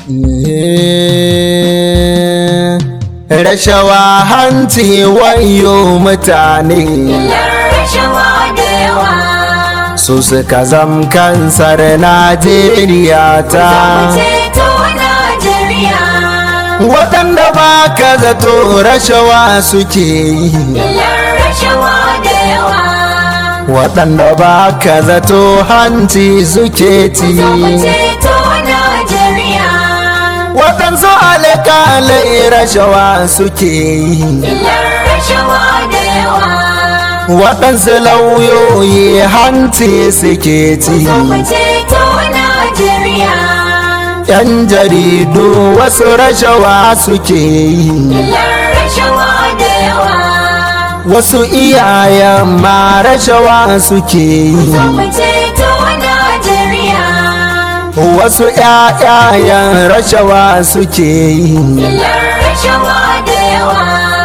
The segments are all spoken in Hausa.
rashawa hanci wayo mutane Illar rashawa da yawa. su suka zam kansar najeriya ta Ceto Najeriya. waɗanda ba ka zato rashawa suke yi Illar rashawa da yawa. waɗanda ba ka zato hanci suke ci Ceto Najeriya. waɗansu alƙalai rashawa suke yi Illar rashawa da yawa. waɗansu lauyoyi hanci suke ci Ceto Najeriya. yan jaridu wasu rashawa suke yi Illar rashawa da yawa. wasu iyayen ma rashawa suke yi Ceto Najeriya. wasu ƴaƴayen rashawa suke yi Illar rashawa da yawa.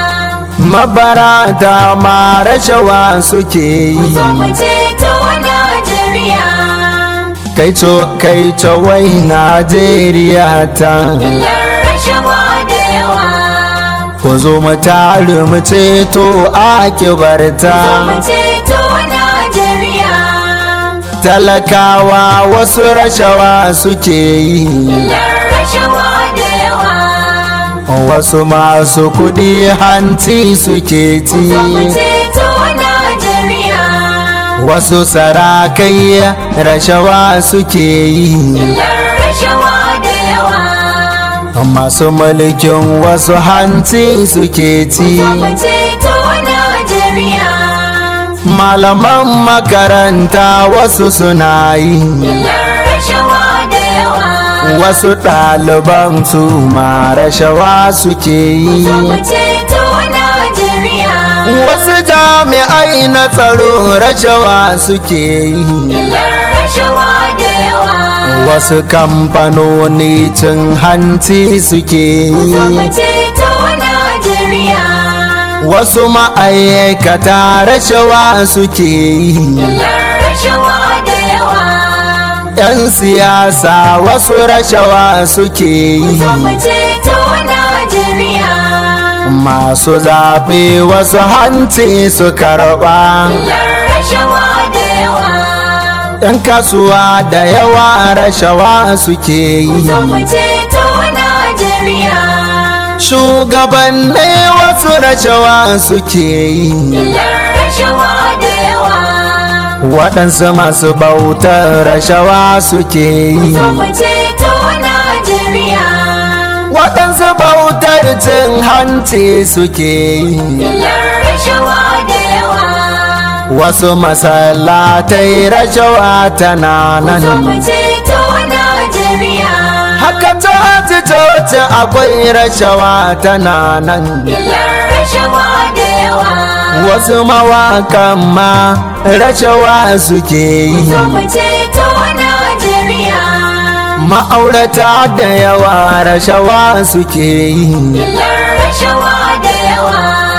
mabarata ma rashawa suke yi Ceto Najeriya. kai co kai co wai najeriya ta Illar rashawa da yawa. ku zo mu tare mu ceto akibarta Ceto Najeriya. talakawa wasu rashawa suke yi Illar rashawa da yawa. wasu masu kudi hanci suke ci Ceto Najeriya. wasu sarakai rashawa suke yi Illar rashawa da yawa. masu mulkin wasu hanci suke ci Ceto Najeriya. malaman makaranta wasu suna yi Illar rashawa da yawa. wasu ɗaliban su ma rashawa suke yi Ceto Najeriya. wasu jami'ai na tsaro rashawa suke yi Illar rashawa da yawa. wasu kamfanoni cin hanci suke yi Ceto Najeriya. wasu ma'aikata rashawa suke yi Illar rashawa da yawa. 'yan siyasa wasu rashawa suke yi Ceto Najeriya. masu zaɓe wasu hanci su karɓa Illar rashawa da yawa. 'yan kasuwa da yawa rashawa suke yi Ceto Najeriya. shugabanni wasu rashawa suke yi Illar rashawa da yawa. waɗansu masu bautar rashawa suke yi Ceto Najeriya. waɗansu bautar cin hanci suke yi Illar rashawa da yawa. wasu masallatai rashawa tana nan Ceto Najeriya. haka coci coci akwai rashawa tana nan Illar rashawa da yawa. wasu mawakan ma rashawa suke yi Ceto Najeriya. ma'aurata da yawa rashawa suke yi Illar rashawa da yawa.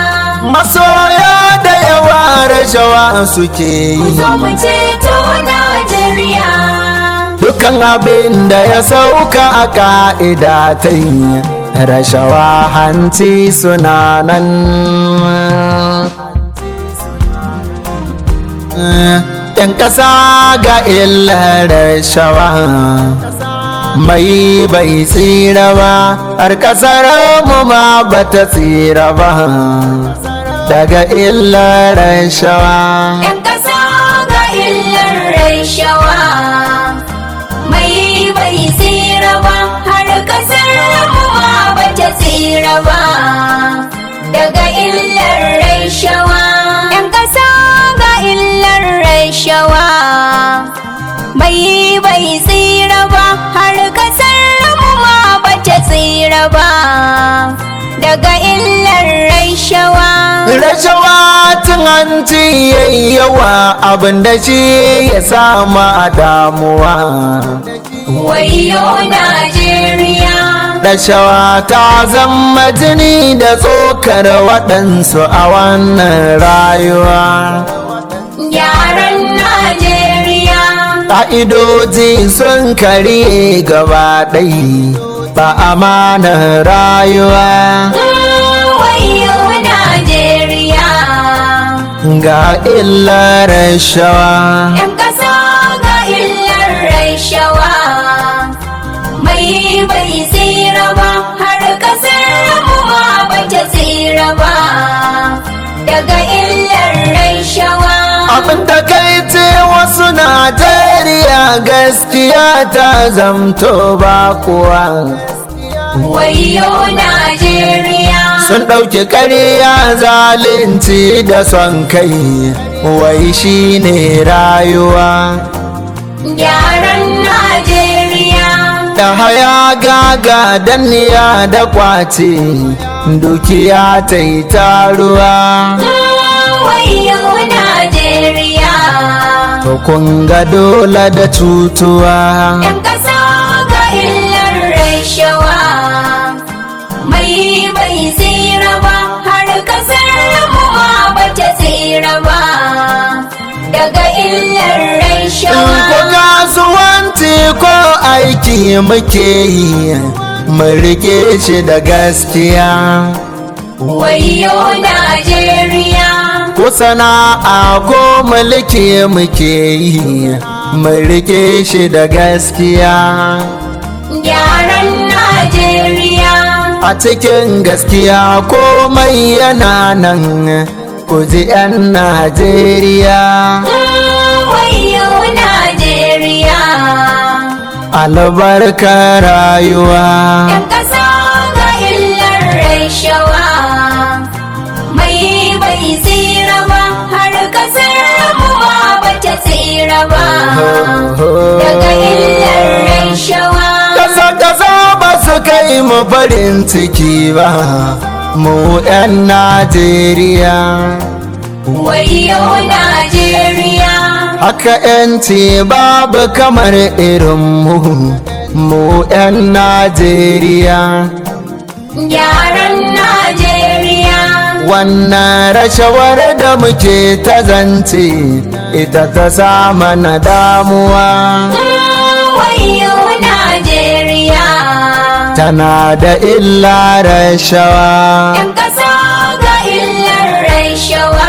masoya da yawa rashawa suke yi Ceto Najeriya. dukan abin da ya sauka a ka'ida ta yi rashawa hanci suna nan yan ƙasa ga illar rashawa mai bai tsira ba har ƙasar mu ma bata tsira ba daga illar rashawa ‘Yan ƙasa ga illar rashawa, mai bai tsira ba, har ƙasar mu ma ba ta tsira ba. Daga illar rashawa, ‘yan ƙasa ga illar rashawa, mai bai tsira ba, har ƙasar mu ma ba ta tsira ba. Daga illar rashawa. rashawa cin hanci yayi yawa abin da shi ya sama damuwa Wayo Najeriya, rashawa ta zama jini da tsokar waɗansu a wannan rayuwa yaran Najeriya, ƙa'idoji sun kare gaba ɗai ba amanar rayuwa wayo Najeriya ga illar rashawa ‘yan ƙasa ga illar rashawa mai bai tsira ba har ƙasar mu ma ba ta tsira ba daga illar rashawa abin da kai ce wasu najeriya gaskiya ta zamto ba kuwa wayo Najeriya sun ɗauki ƙarya zalunci da son kai wai shi ne rayuwa gyaran Najeriya da haya gaga danniya da kwace dukiya ta yi taruwa wayo Najeriya to kun ga dole da cutuwa ‘yan ƙasa ga illar rashawa mai bai tsira ba har ƙasar mu ma ba ta tsira ba daga illar rashawa ko kasuwanci ko aiki muke yi mu rike shi da gaskiya wayo Najeriya ko sana'a ko mulki muke yi mu rike shi da gaskiya gyaran Najeriya a cikin gaskiya komai yana nan ku ji 'yan najeriya wayo Najeriya albarka rayuwa ‘yan ƙasa ga illar rashawa mai bai tsira ba har ƙasar mu ma ba ta tsira ba daga illar rashawa kasa kasa ba su kai mu farin ciki ba mu 'yan najeriya wayo Najeriya haka 'yanci babu kamar irin mu mu 'yan najeriya gyaran Najeriya wannan rashawar da muke ta zance ita ta sa mana damuwa wayo Najeriya tana da illa rashawa ‘yan ƙasa ga illar rashawa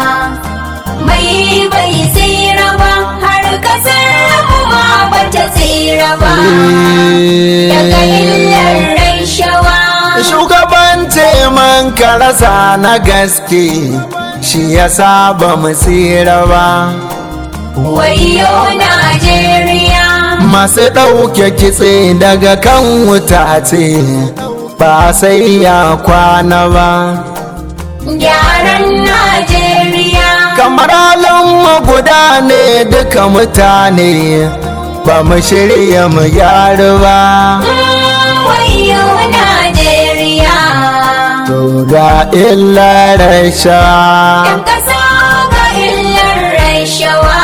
mai bai tsira ba har ƙasar mu ma ba ta tsira ba daga illar rashawa shugabanci man karasa na gaske shi ya saba mu tsira ba wayo Najeriya masu ɗauke kitse daga kan wuta ce ba sai ya kwana ba gyaran Najeriya kamar mu guda ne duka mutane ba mu shirya mu gyaru ba wayo Najeriya to ga illar sha ‘yan ƙasa ga illar rashawa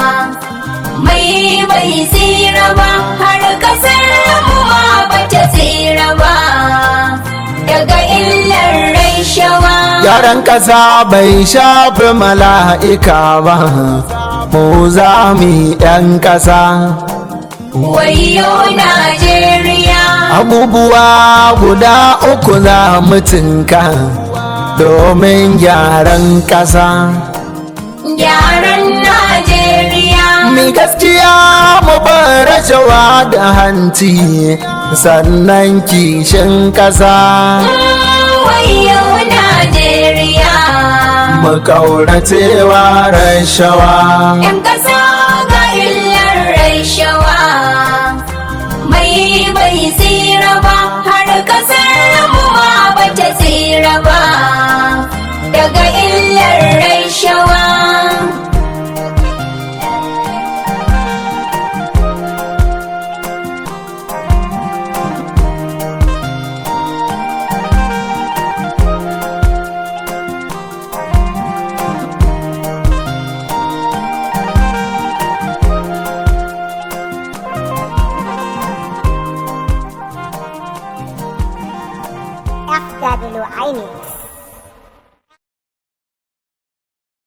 mai bai tsira ba har ƙasar mu ma ba ta tsira ba daga illar rashawa Yaran ƙasa bai shafi mala'ika ba, mu za mu ‘yan ƙasa. wayo Najeriya Abubuwa guda uku za mu tinka domin gyaran ƙasa. gyaran Najeriya Mi gaskiya mu bar rashawa da hanci sannan kishin ƙasa. wayo Najeriya Mu ƙauracewa rashawa. ‘yan ƙasa